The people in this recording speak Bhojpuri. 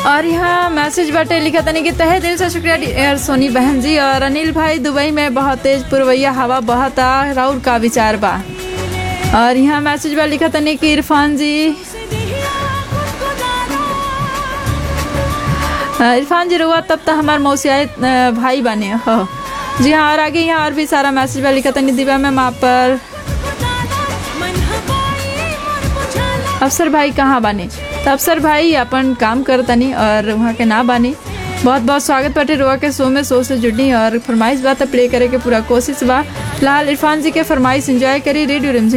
और यहाँ मैसेज बाटे लिखा तनी कि तहे दिल से शुक्रिया डियर सोनी बहन जी और अनिल भाई दुबई में बहुत तेज पुरवैया हवा बहता राउर का विचार बा और यहाँ मैसेज बा लिखा तनी कि इरफान जी अ, इरफान जी रुआ तब तक हमार मौसियाए अ, भाई बने हो जी हाँ और आगे यहाँ और भी सारा मैसेज बा लिखा तनी दिव्या मैम आप पर अफसर भाई कहाँ बानी तो अफसर भाई अपन काम करतनी और वहाँ के ना बानी बहुत बहुत स्वागत बाटे रुआ के शो में शो से जुड़नी और फरमाइश बा तो प्ले करे के पूरा कोशिश बा फिलहाल इरफान जी के फरमाइश एंजॉय करी रेडियो रिमझिम